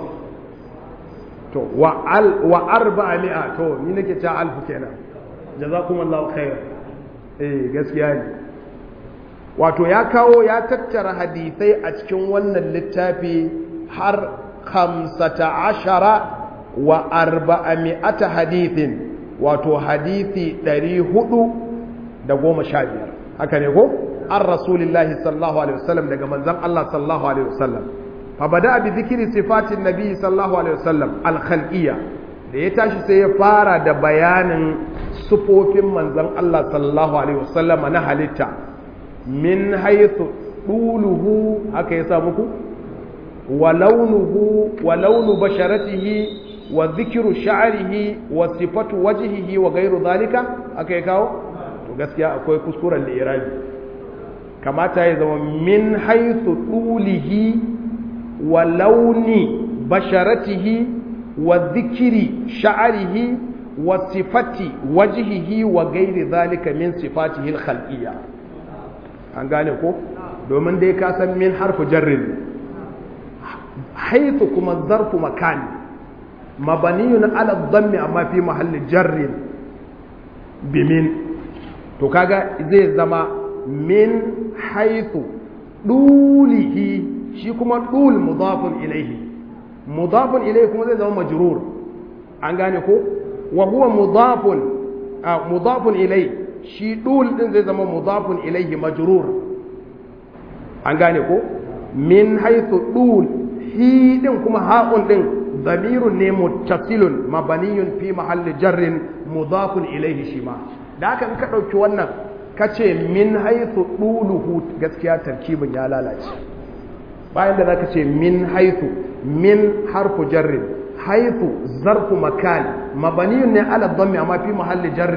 to wa arba'a mi'a to ni nake ta alfu kenan jazakumullahu khair eh gaskiya ne wato ya kawo ya tattara hadisai a cikin wannan littafi har kamsata ashara wa arba'ami'ata hadithin wato hadithi ɗari hudu da goma sha biyar haka ne ko an rasulillahi sallallahu alaihi wasallam daga manzan Allah sallallahu alaihi wasallam fa bada bi zikiri sifatin nabi sallallahu alaihi wasallam al-khalqiyya da ya tashi sai ya fara da bayanin sufofin manzan Allah sallallahu Alaihi wasallama na halitta min haithu ɗuluhu haka ya sa muku wa launuhu wa launu basharatihi wa zikiru sha'arihi wa sifatu wajihihi wa gairu zalika aka ya kawo to gaskiya akwai kuskuren lirabi kamata ya zama min haithu ɗulihi wa launi basharatihi wa zikiri sha'arihi wa sifati wajihihi wa gairi zalika min sifatihi al-khalqiyya an gane ko domin dai ka san min harfu jarrin haythu kuma zarfu makani mabaniyun ala dhammi amma fi mahalli jarrin bimin to kaga zai zama min haythu dulihi shi kuma dul mudafun ilaihi mudafun ilaihi kuma zai zama majrur an gane ko wa huwa mudafun mudafun ilai shi dul din zai zama mudafun ilaihi majrur an gane ko min haythu dul hi din kuma ha'un din dhamirun ne muttasilun mabaniyun fi mahalli jarrin mudafun ilaihi shi ma da haka in ka dauki wannan kace min haythu duluhu gaskiya tarkibin ya lalace bayan da zaka ce min haythu min harfu jarrin حيث ظرف مكان مبني على الضم أما في محل جر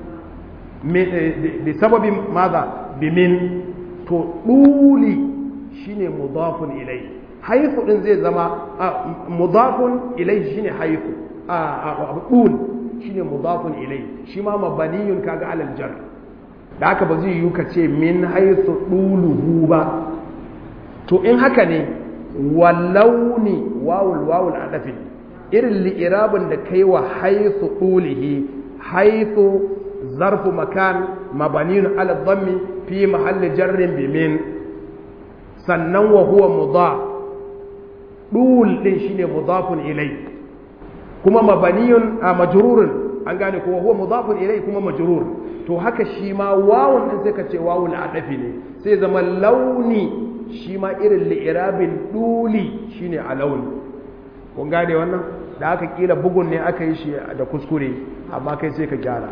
بسبب ماذا بمن تقولي شيني مضاف إليه حيث إن زي زما مضاف إليه شيني حيث قول شيني مضاف إليه شما مبني كاga على الجر da haka ba zai yi ka ce min haisu ɗuluhu ba to in haka ne wallauni wawul wawul adafi irin li'irabin da kai wa haithu ɗulihi haithu zarfu makan mabaniyun ala dhammi fi mahalli jarrin bimin sannan wa huwa mudaf ɗul ɗin shine mudafun ilai kuma mabaniyun a majrurun an gane ko huwa mudafun ilai kuma majrur to haka shi ma wawun din sai ka ce wawul adafi ne sai zama launi shi ma irin li'irabin duli shine a launi kun gane wannan da aka kila bugun ne aka yi shi da kuskure amma kai sai ka gyara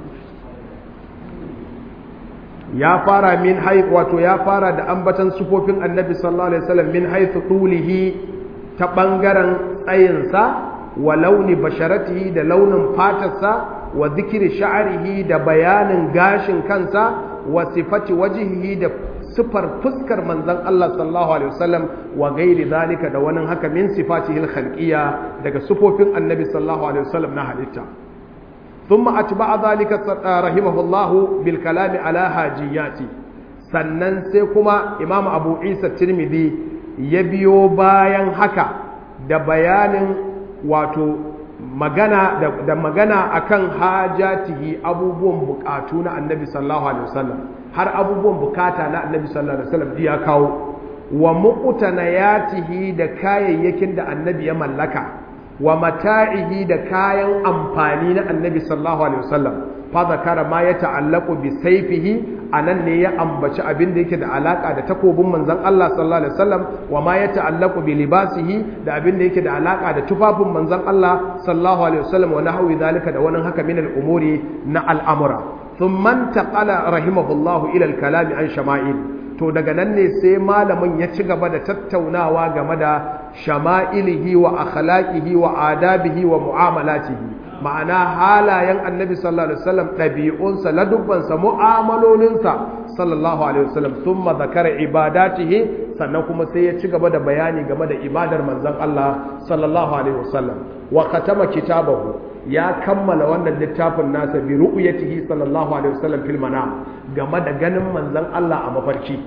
ya fara min haif wato ya fara da ambatan sufofin annabi sallallahu alaihi wasallam min haythu tulihi ta bangaren tsayinsa wa launi basharatihi da launin fatarsa wa zikiri sha'arihi da bayanin gashin kansa wa sifati wajihihi da sifar fuskar manzon Allah sallallahu alaihi wasallam wa gairi zalika da wani haka min sifatihi al-khalqiyya daga sifofin annabi sallallahu alaihi wasallam na halitta ثم أتبع ذلك رحمه الله بالكلام على هاجياتي sannan sai kuma imam abu isa tirmidhi ya biyo bayan haka da bayanin wato magana da magana akan hajatihi abubuwan bukatu na annabi sallallahu alaihi wasallam har abubuwan bukata na annabi sallallahu alaihi wasallam ya kawo wa muqtanayatihi da kayayyakin da annabi ya mallaka wa mata'ihi da kayan amfani na annabi sallallahu alaihi wasallam fa zakara ma ya ta'allaqu bi sayfihi anan ne ya ambaci abin da yake da alaka da takobin manzon Allah sallallahu alaihi wasallam wa ma ya ta'allaqu bi libasihi da abin da yake da alaka da tufafin manzon Allah sallallahu alaihi wasallam wa nahwi zalika da wani haka min al-umuri na al'amura thumma intaqala rahimahullahu ila al-kalam an shama'il to daga nan ne sai malamin ya ci gaba da tattaunawa game da shama'ilihi wa akhlaqihi wa adabihi wa mu'amalatihi ma'ana halayen annabi sallallahu alaihi wasallam ɗabi'unsa ladubbansa mu'amalolinsa sallallahu alaihi wasallam thumma zakara ibadatihi sannan kuma sai ya ci gaba da bayani game da ibadar manzon Allah sallallahu alaihi wasallam wa khatama kitabahu ya kammala wannan littafin nasa bi ru'yatihi sallallahu alaihi wasallam fil manam game da ganin manzon Allah a mafarki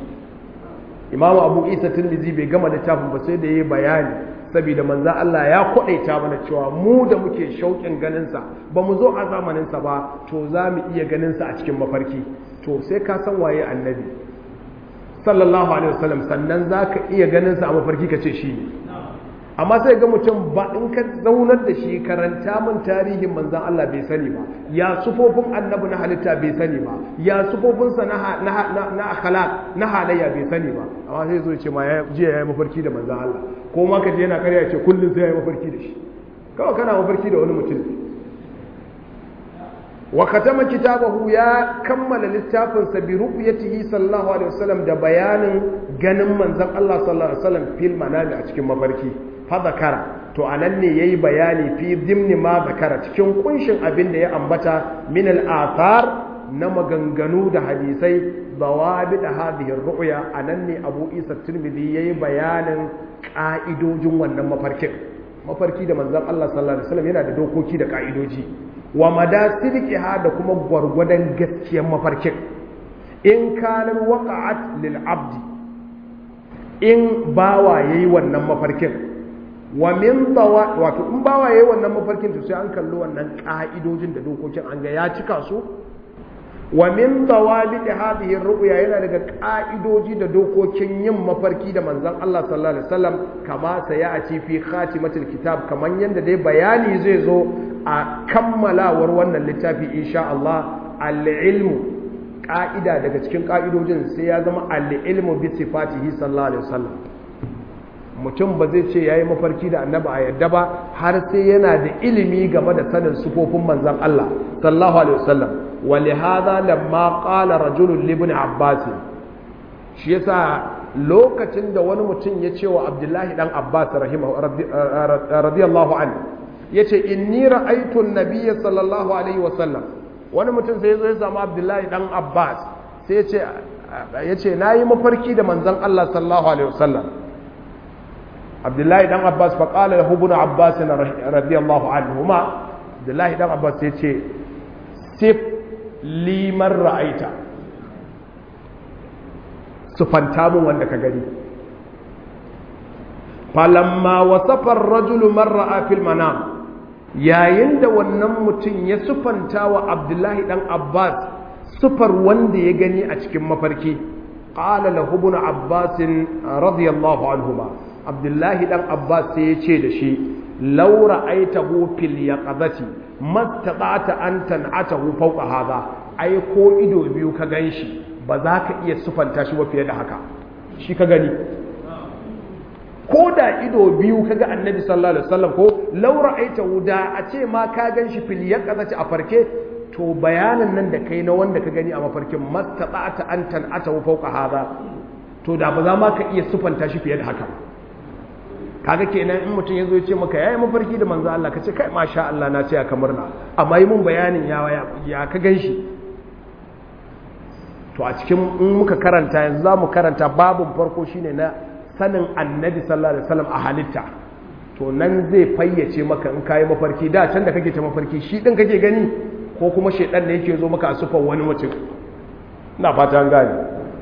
imamu abu isa tirmidhi bai gama littafin ba sai da yayi bayani saboda manzon Allah ya kwadaita mana cewa mu da muke shauƙin ganin sa ba mu zo a zamanin sa ba to za mu iya ganin sa a cikin mafarki to sai ka san waye annabi sallallahu alaihi wasallam sannan zaka iya ganin sa a mafarki kace shi ne amma sai ga mutum ba in ka zaunar da shi karanta min tarihin manzan Allah bai sani ba ya sufofin annabi na halitta bai sani ba ya sufofinsa na na akhlaq na halayya bai sani ba amma sai zo ce ma ya jiya yayi mafarki da manzan Allah ko ma ka je yana karya ce kullun sai yayi mafarki da shi kawai kana mafarki da wani mutum wa katama kitabahu ya kammala littafin sa bi ru'yatihi sallallahu alaihi wasallam da bayanin ganin manzan Allah sallallahu alaihi wasallam fil manami a cikin mafarki fadakara to anan ne yayi bayani fi dimni ma zakara cikin kunshin abin da ya ambata min al-athar na maganganu da hadisai dawabi da hadhihi ru'ya anan ne Abu Isa Tirmidhi yayi bayanin ka'idojin wannan mafarkin mafarki da manzon Allah sallallahu alaihi wasallam yana da dokoki da ka'idoji wa madasiriha da kuma gwargwadon gaskiyar mafarkin in kanar waqa'at lil abdi in bawa yayi wannan mafarkin wa min dawa wato in bawa yayi wannan mafarkin to sai an kallo wannan ka'idojin da dokokin an ga ya cika su wa min dawabi hadhihi ru'ya yana daga ka'idoji da dokokin yin mafarki da manzon Allah sallallahu alaihi wasallam kama saya a ci fi khatimatul kitab kaman yanda dai bayani zai zo a kammalawar wannan littafi insha Allah al-ilmu ka'ida daga cikin ka'idojin sai ya zama al-ilmu bi sifatihi sallallahu alaihi wasallam mutum ba zai ce ya yi mafarki da annaba a yadda ba har sai yana da ilimi game da sanin sufofin manzan Allah sallallahu alaihi wasallam wa li hadha lamma qala rajulun li ibn abbas shi yasa lokacin da wani mutum ya ce wa abdullahi dan abbas rahimahu radiyallahu anhu yace inni ra'aytu an-nabiyya sallallahu alaihi wasallam wani mutum sai ya zo ya samu abdullahi dan abbas sai ya ce yace nayi mafarki da manzan Allah sallallahu alaihi wasallam abdullahi dan abbas faƙalar da hubuna abbas na radiyallahu anhuma abdullahi dan abbas ya ce sif liman ra'aita su fanta mun wanda ka gani falamma wasafar rajulu man ra'a fil manam yayin da wannan mutum ya sufanta wa abdullahi dan abbas sufar wanda ya gani a cikin mafarki qala lahu ibn abbas radiyallahu anhuma abdullahi dan abbas sai ya ce da shi law ra'aytahu fil yaqazati mastata'ta an tan'atahu fawqa hadha ai ko ido biyu ka ganshi ba za ka iya sufanta shi ba fiye da haka shi ka gani ko da ido biyu kaga annabi sallallahu alaihi wasallam ko laura aita da a ce ma ka gan shi fil yaqazati a farke to bayanin nan da kai na wanda ka gani a mafarkin mastata'ata an tan'ata fawqa hada to da ba za ma ka iya sufanta shi fiye da haka kaga kenan in mutum yazo ya ce maka yayi mafarki da manzo Allah kace kai masha Allah na ce ka murna amma yi mun bayanin ya ya ka gan shi to a cikin in muka karanta yanzu za mu karanta babun farko shine na sanin annabi sallallahu alaihi wasallam a halitta to nan zai fayyace maka in kayi mafarki da can da kake ta mafarki shi din kake gani ko kuma shedan ne yake zo maka a sufan wani mutum ina fata an gane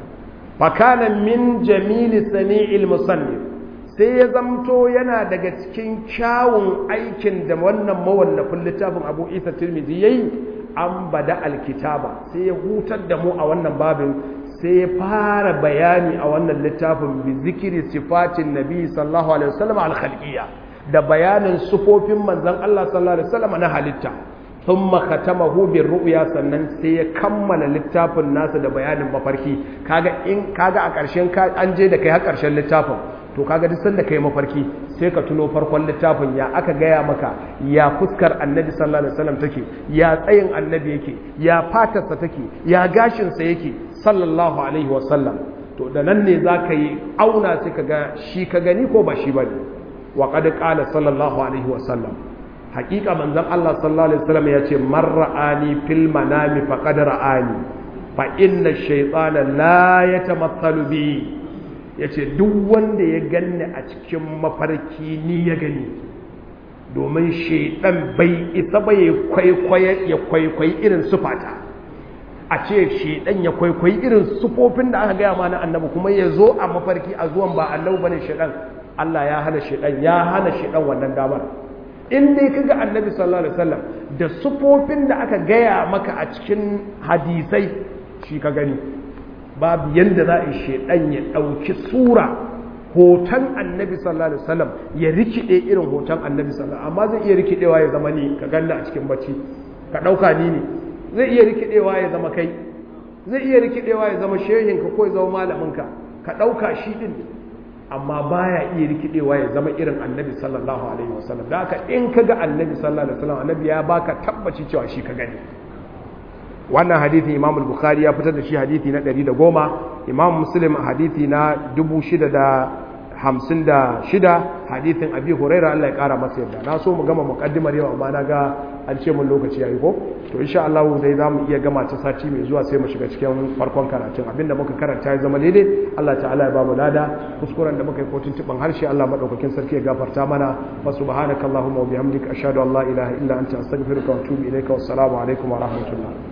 fa kana min jamili sami'il musannif sai ya zamto yana daga cikin kyawun aikin da wannan mawallafin littafin Abu Isa Tirmidhi yayi an bada alkitaba sai ya hutar da mu a wannan babin sai ya fara bayani a wannan littafin bi zikiri sifatin nabi sallallahu alaihi wasallam al-khalqiyya da bayanin sufofin manzon Allah sallallahu alaihi wasallam na halitta thumma khatamahu bir ru'ya sannan sai ya kammala littafin nasa da bayanin mafarki kaga in kaga a ƙarshen an je da kai har ƙarshen littafin to kaga duk sanda kai mafarki sai ka tuno farkon littafin ya aka gaya maka ya fuskar annabi sallallahu alaihi wasallam take ya tsayin annabi yake ya fatarsa take ya gashinsa yake sallallahu alaihi wasallam to da nan ne za ka yi auna sai ka ga shi ka gani ko ba shi ba ne wa qad qala sallallahu alaihi wasallam haƙiƙa manzon Allah sallallahu alaihi wasallam ya ce man ra'ani fil manami faqad ra'ani fa inna ash-shaytana la yatamathalu bi ya ce duk wanda ya ganni a cikin mafarki ni ya gani domin shaidan bai isa ba ya kwaikwayi irin sufata a ce shaidan ya kwaikwayi irin sufofin da aka gaya ma na annabi kuma ya zo a mafarki a zuwan ba annabi bane shaidan Allah ya hana shaidan ya hana shaidan wannan damar in dai kaga annabi sallallahu alaihi wasallam da sufofin da aka gaya maka a cikin hadisai shi ka gani babu yadda za a yi shaidan ya ɗauki tsura hoton annabi sallallahu alaihi wasallam ya rikide irin hoton annabi sallallahu amma zai iya rikidewa ya zama ni ka ganna a cikin bacci ka ɗauka ni ne zai iya rikidewa ya zama kai zai iya rikidewa ya zama shehinka ko ya zama malaminka ka ɗauka shi ɗin amma baya iya rikidewa ya zama irin annabi sallallahu alaihi wasallam da haka in ka ga annabi sallallahu alaihi wasallam annabi ya baka tabbaci cewa shi ka gani wannan hadithi imam al-bukhari ya fitar da shi hadithi na 110 imam muslim hadithi na 656 hadithin abi huraira Allah ya kara masa yadda na so mu gama muqaddimar yau amma na ga an ce mun lokaci yayi ko to insha Allah dai zamu iya gama ta sati mai zuwa sai mu shiga cikin farkon karatun abinda muka karanta ya zama daidai Allah ta'ala ya ba mu lada kuskuren da muka yi kotun tuban harshe Allah madaukakin sarki ya gafarta mana wa subhanakallahumma wa bihamdika ashhadu an la ilaha illa anta astaghfiruka wa atubu ilaika wassalamu alaikum wa rahmatullah